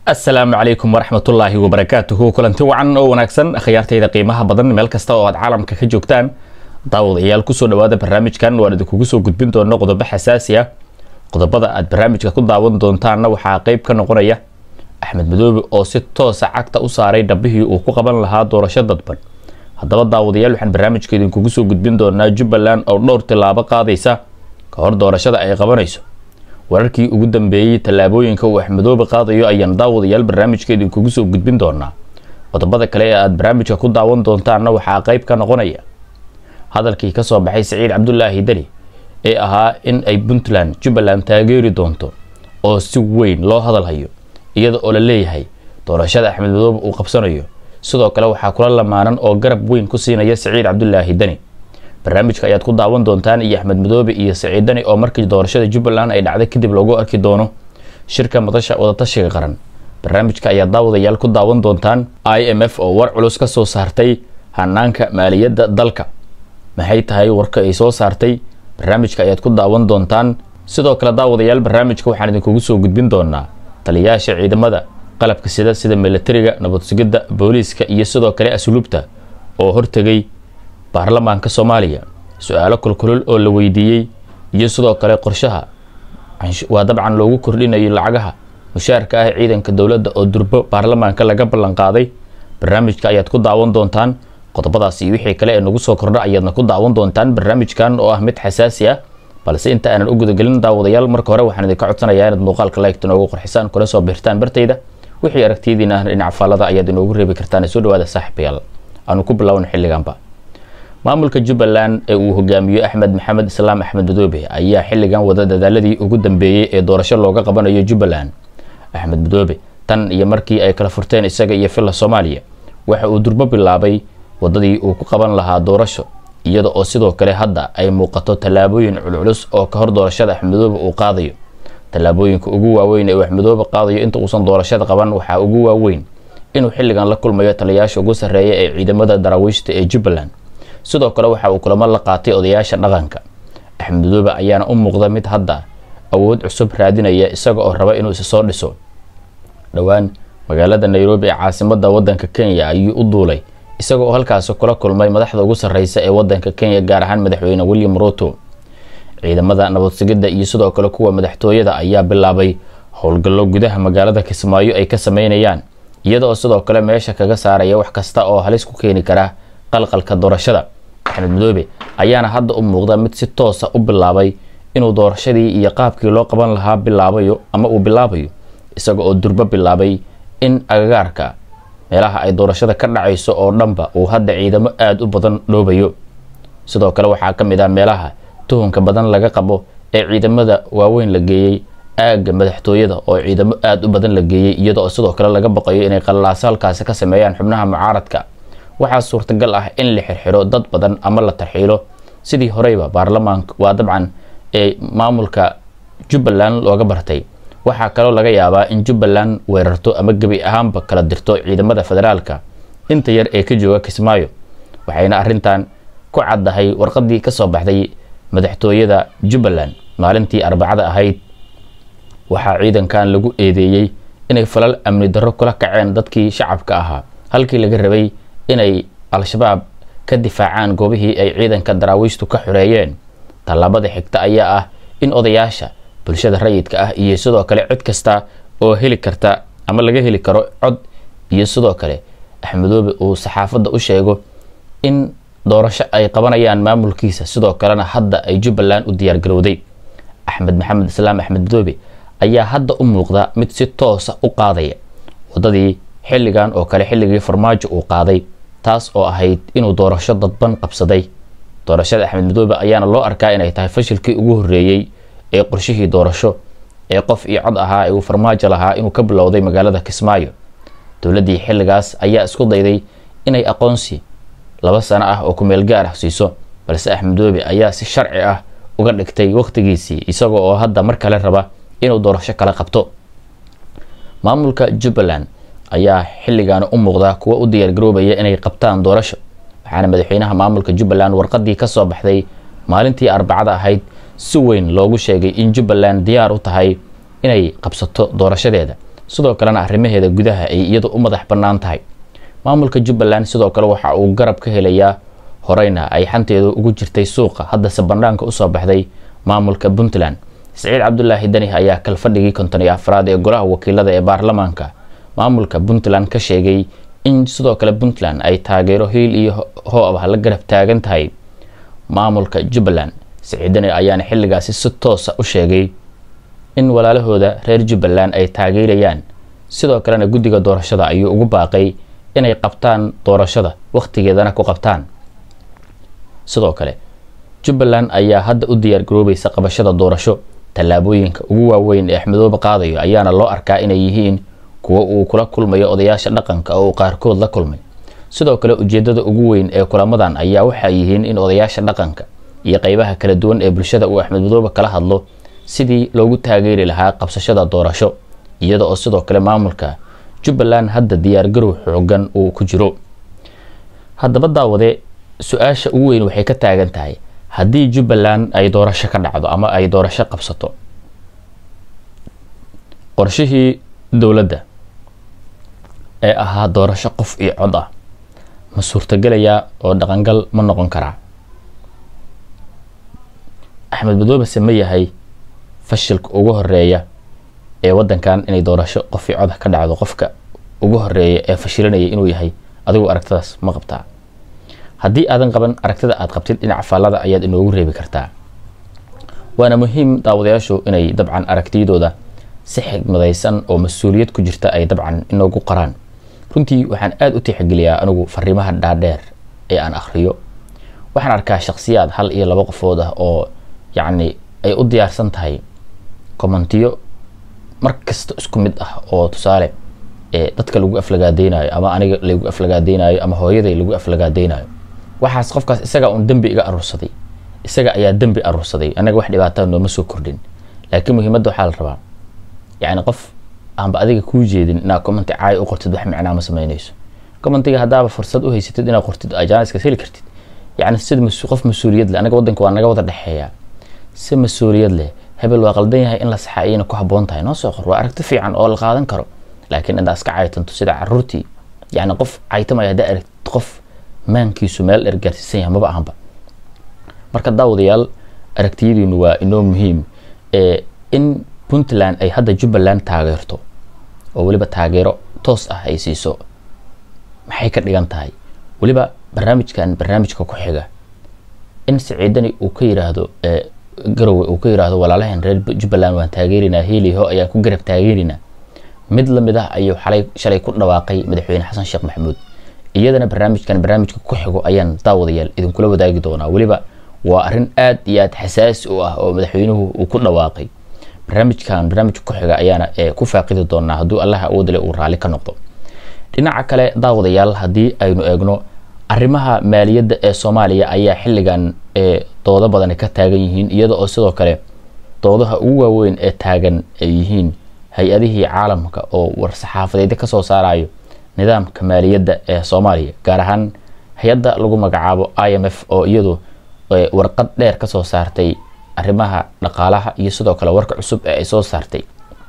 asalaamu calaykum waraxmatullaahi wabarakaatuhu kulanti wacan oo wanaagsan akhyaartayda qiimaha badan meel kasta oo aad caalamka ka joogtaan daawadayaal kusoo dhawaada barnaamijkan waan idinkugu soo gudbin doona qodobo xasaasi ah qodobada aad barnaamijka ku daawan doontaanna waxaa qeyb ka noqonaya axmed madoobe oo si toosa cagta u saaray dhabbihii uu ku qaban lahaa doorasho dadban haddaba daawadayaal waxaan barnaamijka idinkugu soo gudbin doonaa jubbaland oo dhowr tilaabo qaadaysa ka hor doorashada ay qabanayso wararkii ugu dambeeyey tallaabooyinka uu axmedoobe qaadayo ayaan daawadayaal barnaamijka idinkugu soo gudbin doonaa qodobada kale ee aad barnaamijka ku daawan doontaanna waxaa qeyb ka noqonaya hadalkii kasoo baxay saciid cabdulaahi deni ee ahaa in ay puntland jubbaland taageeri doonto oo si weyn loo hadalhayo iyada oo la leeyahay doorashada axmed madoobe uu qabsanayo sidoo kale waxaa kula lamaanan oo garab weyn ku siinaya saciid cabdulaahi deni barnaamijka ayaad ku daawan doontaan iyo axmed madoobe iyo saciid deni oo markii doorashada jubbaland ay dhacday kadib loogu arki doono shirka madasha wadatashiga qaran barnaamijka ayaad daawadayaal ku daawan doontaan i m f oo war culus ka soo saartay hanaanka maaliyadda dalka maxay tahay warka ay soo saartay barnaamijka ayaad ku daawan doontaan sidoo kale daawadayaal barnaamijka waxaan idinkugu soo gudbin doonaa taliyayaasha ciidamada qalabka sida sida milatariga nabad sugidda booliiska iyo sidoo kale asluubta oo hortegay baarlamaanka soomaaliya su-aalo kulkulul oo la weydiiyey iyo sidoo kale qorshaha waa dabcan loogu kordhinayo lacagaha mushaarka ah ciidanka dowladda oo durbo baarlamaanka laga ballanqaaday barnaamijka ayaad ku daawan doontaan qodobadaas iyo wixii kale ee nagu soo kordha ayaadna ku daawan doontaan barnaamijkan oo ah mid xasaasi ah balse inta aanan u gudagelin daawadayaal marka hore waxaan idinka codsanayaa inaad muuqaalka laygta noogu qorxisaan kuna soo biirtaan bartayda wixii aragtiyadiina ah dhinaca faallada ayaad inoogu reebi kartaan soo dhawaada saaxiibayaal aanu ku bilowna xilliganba maamulka jubbaland ee uu hogaamiyo axmed maxamed islaam axmed madoobe ayaa xilligan wada dadaaladii ugu dambeeyey ee doorasho looga qabanayo jubbaland axmed madoobe tan iyo markii ay kala furteen isaga iyo filla soomaaliya waxa uu durbo bilaabay wadadii uu ku qaban lahaa doorasho iyada oo sidoo kale hadda ay muuqato tallaabooyin culculus oo ka hor doorashada axmedoobe uu qaadayo tallaabooyinka ugu waaweyn ee uu axmedoobe qaadayo inta uusan doorashada qaban waxaa ugu waaweyn inuu xilligan la kulmayo taliyayaasha ugu sarreeya ee ciidamada daraawiishta ee jubbaland sidoo kale waxa uu kulamo la qaatay odayaasha dhaqanka axmed madoobe ayaana u muuqda mid hadda awood cusub raadinaya isaga oo raba inuu isi soo dhiso dhowaan magaalada nairobi ee caasimada wadanka kenya ayuu u duulay isaga oo halkaasi kula kulmay madaxda ugu sarreysa ee wadanka kenya gaar ahaan madaxweyne william ruto ciidamada nabad sugidda iyo sidoo kale kuwa madaxtooyada ayaa bilaabay howlgallo gudaha magaalada kismaayo ay ka sameynayaan iyada oo sidoo kale meesha kaga saaraya wax kasta oo halis ku keeni kara qalqalka doorashada axmed madoobe ayaana hadda u muuqda mid si toosa u bilaabay inuu doorashadii iyo qaabkii loo qaban lahaa bilaabayo ama uu bilaabayo isaga oo durbo bilaabay in agagaarka meelaha ay doorashada ka dhacayso oo dhanba uu hadda ciidamo aada u badan dhoobayo sidoo kale waxaa ka mid ah meelaha tuhunka badan laga qabo ee ciidamada waaweyn la geeyey aagga madaxtooyada oo ciidamo aada u badan la geeyey iyada oo sidoo kale laga baqayo inay qalilaaso halkaasi ka sameeyaan xubnaha mucaaradka waxaa suurtagal ah in la xirxiro dad badan ama la tarxiilo sidii horeyba baarlamaanka waa dabcan ee maamulka jubbaland looga bartay waxaa kaloo laga yaabaa in jubbaland weerarto ama gebi ahaanba kala dirto ciidamada federaalka inta yar ee ka jooga kismaayo waxayna arrintan ku caddahay warqadii kasoo baxday madaxtooyada jubbaland maalintii arbacada ahayd waxaa ciidankan lagu eedeeyey inay falal amni darro kula kaceen dadkii shacabka ahaa halkii laga rabay inay al-shabaab ka difaacaan goobihii ay ciidanka daraawiishtu ka xoreeyeen tallaabada xigta ayaa ah in odayaasha bulshada rayidka ah iyo sidoo kale cid kasta oo heli karta ama laga heli karo cod iyo sidoo kale axmedoobe uu saxaafadda u sheego in doorasho ay qabanayaan maamulkiisa sidoo kalena hadda ay jubbaland u diyaargarowday axmed maxamed islaam axmed madoobe ayaa hadda u muuqda mid si toosa u qaadaya wadadii xilligan oo kale xilligii farmaajo uu qaaday taas oo ahayd inuu doorasho dadban qabsaday doorashada axmed madoobe ayaana loo arkaa inay tahay fashilkii ugu horreeyey ee qorshihii doorasho ee qof iyo cod ahaa ee uu farmaajo lahaa inuu ka bilowday magaalada kismaayo dowladdii xilligaas ayaa isku dayday inay aqoonsi laba sano ah oo kumeel gaar ah siiso balse axmed madoobe ayaa si sharci ah uga dhigtay wakhtigiisii isaga oo hadda mar kale raba inuu doorasho kala qabto maamulka jubbaland ayaa xilligaana u muuqda kuwa u diyaargaroobaya inay qabtaan doorasho waxaana madaxweynaha maamulka jubbaland warqadii ka soo baxday maalintii arbacada ahayd si weyn loogu sheegay in jubbaland diyaar u tahay inay qabsato doorashadeeda sidoo kalena arrimaheeda gudaha ay iyadu u madax bannaan tahay maamulka jubbaland sidoo kale waxa uu garab ka helayaa horeyna ay xanteedu ugu jirtay suuqa haddase bannaanka usoo baxday maamulka puntland siciid cabdulaahi dani ayaa kalfadhigii konton iyo afraad ee golaha wakiilada ee baarlamaanka maamulka puntland ka sheegay in sidoo kale puntland ay taageero hiil iyo hoob ah la garab taagan tahay maamulka jubbaland siciid dani ayaana xilligaasi si toosa u sheegay in walaalahooda reer jubbaland ay taageerayaan sidoo kalena guddiga doorashada ayuu ugu baaqay inay qabtaan doorashada wakhtigeedana ku qabtaan sidoo kale jubbaland ayaa hadda u diyaar garoobaysa qabashada doorasho tallaabooyinka ugu waaweyn ee axmedoobe qaadayo ayaana loo arkaa inay yihiin kuwo uu kula kulmayo odayaasha dhaqanka oo uu qaarkood la kulmay sidoo kale ujeedada ugu weyn ee kulamadan ayaa waxay yihiin in odayaasha dhaqanka iyo qeybaha kala duwan ee bulshada uu axmed madoobe kala hadlo sidii loogu taageeri lahaa qabsashada doorasho iyada oo sidoo kale maamulka jubbaland hadda diyaargarow xoogan uu ku jiro haddaba daawade su-aasha ugu weyn waxay ka taagan tahay haddii jubbaland ay doorasho ka dhacdo ama ay doorasho qabsato qorshihii dowladda ee ahaa doorasho qof iyo cod ah ma suurtagelayaa oo dhaqangal ma noqon karaa axmed madoobe se ma yahay fashilka ugu horeeya ee wadankan inay doorasho qof iyo cod ka dhacdo qofka ugu horeeya ee fashilanaya inuu yahay adigu aragtidaas ma qabtaa haddii aadan qaban aragtida aad qabtid dhinaca faallada ayaad inoogu reebi kartaa waana muhiim daawadayaashu inay dabcan aragtiyadooda si xigmadaysan oo mas-uuliyad ku jirta ay dabcan inoogu qaraan runtii waxaan aada u tixgeliyaa anigu fariimaha dhaadheer ee aan akhriyo waxaan arkaa shakhsiyaad hal iyo laba qofood ah oo yacni ay u diyaarsan tahay kommentiyo mar kasta isku mid ah oo tusaale ee dadka lagu aflagaadeynayo ama aniga lagu aflagaadeynayo ama hooyaday lagu aflagaadeynayo waxaas qofkaas isaga uun dembi iga aruursaday isaga ayaa dembi aruursaday anaga wax dhibaataa nooma soo kordhin laakiin muhiimadda waxaa la rabaa yacni qof aanba adiga kuu jeedin inaad commenti caay u qortid wax micnaa ma samaynayso commentiga haddaaba fursad u haysatid inaad qortid ajaaniska heli kartid yacni sida qof mas-uuliyad leh anaga waddanka waa naga wada dhexeeyaa si mas-uuliyad leh hebel waa qaldan yahay in la saxa ayayna ku habboon tahay noo soo qor waa aragti fiican oo la qaadan karo laakiin intaa iska caytanto sida caruurtii yacni qof caytamaya haddaa aragtid qof maankiisu meel dheer gaarsiisan yahay maba ahanba marka daawadayaal aragtiyadiinu waa inoo muhiim ee in puntland ay hadda jubbaland taageerto oo weliba taageero toos ah ay siiso maxay ka dhigan tahay weliba barnaamijkan barnaamijka ku xiga in siciidani uu ka yiraahdo garowe uu ka yiraahdo walaalaheen reer jubbaland waan taageerinaa heliho ayaan ku garab taageerinaa mid lamid ah ayuu xalay shalay ku dhawaaqay madaxweyne xasan sheekh maxamuud iyadana barnaamijkan barnaamijka ku xigo ayaan daawadayaal idinkula wadaagi doonaa weliba waa arrin aad iyo aad xasaasi u ah oo madaxweynuhu uu ku dhawaaqay barnaamijkan barnaamijka ku xiga ayaana ku faaqidi doonaa hadduu allaha awoodale uu raalli ka noqdo dhinaca kale daawadayaal haddii aynu eegno arrimaha maaliyadda ee soomaaliya ayaa xilligan doodo badani ka taagan yihiin iyada oo sidoo kale doodaha ugu waaweyn ee taagan ay yihiin hay-adihii caalamka oo war-saxaafadeedyo kasoo saarayo nidaamka maaliyadda ee soomaaliya gaar ahaan hay-adda lagu magacaabo i m f oo iyadu warqad dheer kasoo saartay arrimaha dhaqaalaha iyo sidoo kale warka cusub ee ay soo saartay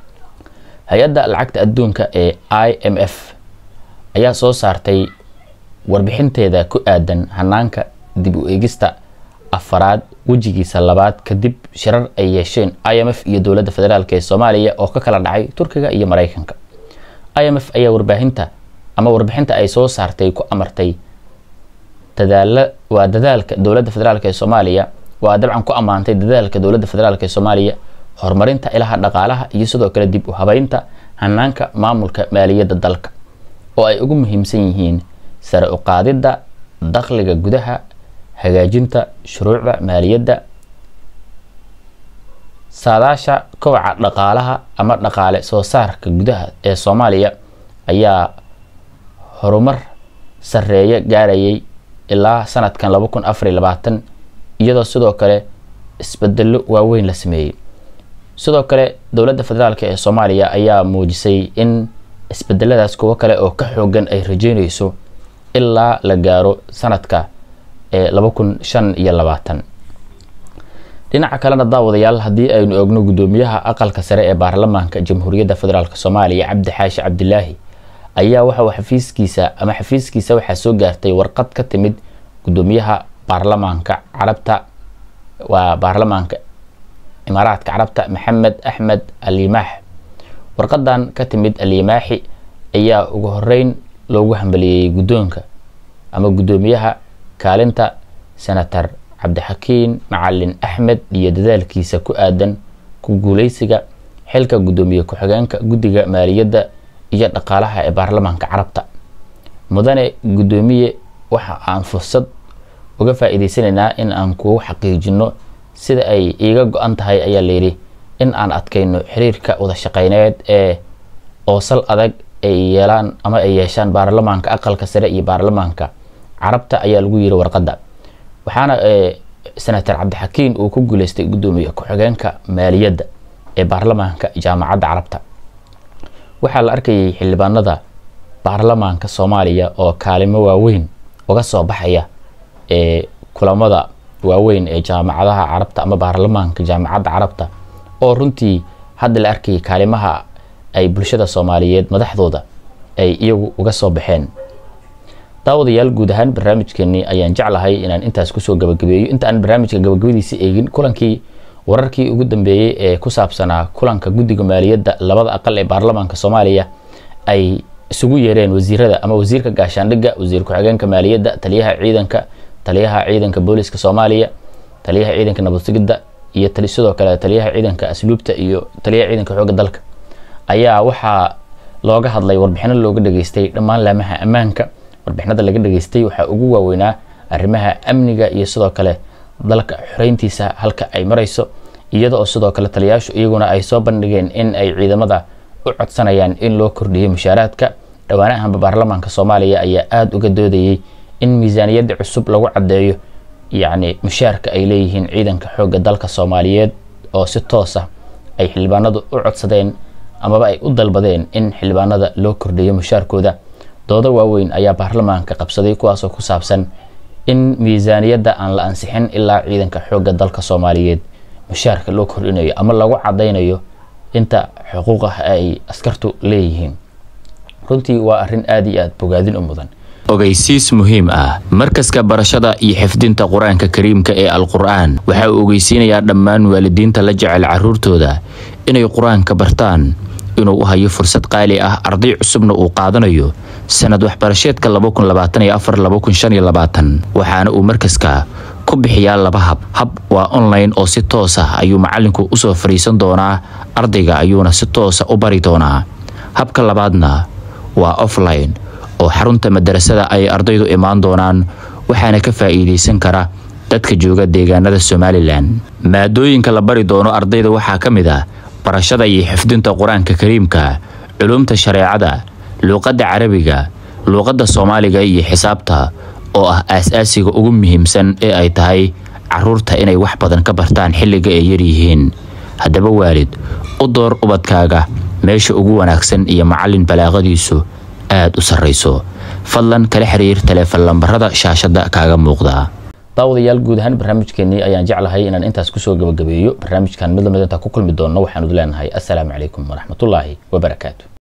hay-adda lacagta adduunka ee i m f ayaa soo saartay warbixinteeda ku aadan hanaanka dib u eegista afaraad wejigiisa labaad kadib shirar ay yeesheen i m f iyo dowladda federaalk ee soomaaliya oo ka kala dhacay turkiga iyo mareykanka i m f ayaa warbaahinta ama warbixinta ay soo saartay ku amartay dadaala waa dadaalka dowladda federaalk ee soomaaliya waa dabcan ku ammaantay dadaalka dowladda federaalk ee soomaaliya horumarinta ilaha dhaqaalaha iyo sidoo kale dib u habeynta hanaanka maamulka maaliyadda dalka oo ay ugu muhiimsan yihiin sare u qaadidda dakhliga gudaha hagaajinta shuruucda maaliyadda saadaasha kobaca dhaqaalaha ama dhaqaale soo saarka gudaha ee soomaaliya ayaa horumar sareeya gaarayay ilaa sanadkan laba kun afariy labaatan iyadoo sidoo kale isbedelo waaweyn la sameeyey sidoo kale dowladda federaalk ee soomaaliya ayaa muujisay in isbedeladaas kuwo kale oo ka xoogan ay rajeynayso ilaa la gaaro sanadka ee laba kun shan iyo labaatan dhinaca kalena daawadayaal haddii aynu ogno guddoomiyaha aqalka sare ee baarlamaanka jamhuuriyadda federaalk soomaaliya cabdi xaashi cabdilaahi ayaa waxa xafiiskiisa ama xafiiskiisa waxaa soo gaartay warqad ka timid guddoomiyaha baarlamaanka carabta waa baarlamaanka imaaraadka carabta maxamed axmed alimaax warqadan ka timid alimaaxi ayaa ugu horeyn loogu hambaliyeeyey guddoonka ama guddoomiyaha kaalinta senator cabdixakiin macalin axmed iyo dadaalkiisa ku aadan ku guuleysiga xilka guddoomiye ku-xigeenka guddiga maaliyadda iyo dhaqaalaha ee baarlamaanka carabta mudane guddoomiye waxa aan fursad uga faa-iideysanaynaa in aan kugu xaqiijino sida ay iiga go-an tahay ayaa layidhi in aan adkayno xiriirka wada shaqeyneed ee oosal adag ay yeelaan ama ay yeeshaan baarlamaanka aqalka sare iyo baarlamaanka carabta ayaa lagu yiri warqadda waxaana senator cabdixakiin uu ku guuleystay guddoomiye ku-xigeenka maaliyadda ee baarlamaanka jaamacadda carabta waxaa la arkayay xildhibaanada baarlamaanka soomaaliya oo kaalimo waaweyn uga soo baxaya ee kulamada waaweyn ee jaamacadaha carabta ama baarlamaanka jaamacadda carabta oo runtii hadda la arkayay kaalimaha ay bulshada soomaaliyeed madaxdooda ay iyagu uga soo baxeen daawadayaal guud ahaan barnaamijkeenii ayaan jeclahay inaan intaas kusoo gabagabeeyo inta aan barnaamijka gabagabadiisa eegin kulankii wararkii ugu dambeeyey ee ku saabsanaa kulanka guddiga maaliyadda labada aqal ee baarlamaanka soomaaliya ay isugu yeereen wasiirada ama wasiirka gaashaandhigga wasiir ku-xigeenka maaliyadda taliyaha ciidanka taliyaha ciidanka booliska soomaaliya taliyaha ciidanka nabadsugidda iyo sidoo kale taliyaha ciidanka asluubta iyo taliyaha ciidanka xoogga dalka ayaa waxaa looga hadlay warbixino looga dhageystay dhammaan laamaha ammaanka warbixinada laga dhageystay waxaa ugu waaweynaa arrimaha amniga iyo sidoo kale dalka xoreyntiisa halka ay marayso iyada oo sidoo kale taliyaashu iyaguna ay soo bandhigeen in ay ciidamada u codsanayaan in loo kordhiyo mushaaraadka dhowaanahanba baarlamaanka soomaaliya ayaa aada uga doodayay in miisaaniyadda cusub lagu caddeeyo yacni mushaarka ay leeyihiin ciidanka xoogga dalka soomaaliyeed oo si toos ah ay xildhibaanadu u codsadeen amaba ay u dalbadeen in xildhibaanada loo kordhiyo mushaarkooda doodo waaweyn ayaa baarlamaanka qabsaday kuwaasoo ku saabsan in miisaaniyadda aan la ansixin ilaa ciidanka xoogga dalka soomaaliyeed mushaarka loo kordhinayo ama lagu cadaynayo inta xuquuqah ay askartu leeyihiin runtii waa arrin aada iyo aada bogaadin u mudan ogeysiis muhiim ah markaska barashada iyo xifdinta qur-aanka kariimka ee al-qur-aan waxa uu ogeysiinayaa dhammaan waalidiinta la jecel carruurtooda inay qur-aanka bartaan inuu u hayo fursad qaali ah arday cusubna uu qaadanayo sanad waxbarasheedka waxaana uu markaska ku bixiyaa laba hab hab waa online oo si toos ah ayuu macalinku usoo fadhiisan doonaa ardayga ayuuna si toosa u bari doonaa habka labaadna waa offline oo xarunta madarasada ay ardaydu imaan doonaan waxaana ka faa'iidaysan kara dadka jooga deegaanada somalilan maadooyinka la bari doono ardayda waxaa ka mid ah barashada iyo xifdinta qur-aanka kariimka culumta shareecada luuqadda carabiga luuqadda soomaaliga iyo xisaabta oo ah aas-aasiga ugu muhiimsan ee ay tahay caruurta inay wax badan ka bartaan xilliga ay yaryihiin haddaba waalid u door ubadkaaga meesha ugu wanaagsan iyo macallin balaaqadiisu aada u sarrayso fadlan kala xiriir taleefon lambarada shaashadda kaaga muuqda daawadayaal guud ahaan barnaamijkeenii ayaan jeclahay inaan intaas kusoo gabagabeeyo barnaamijkan mid lamid intaa ku kulmi doonno waxaanu leenahay assalaamu calaykum waraxmatullaahi wabarakaatu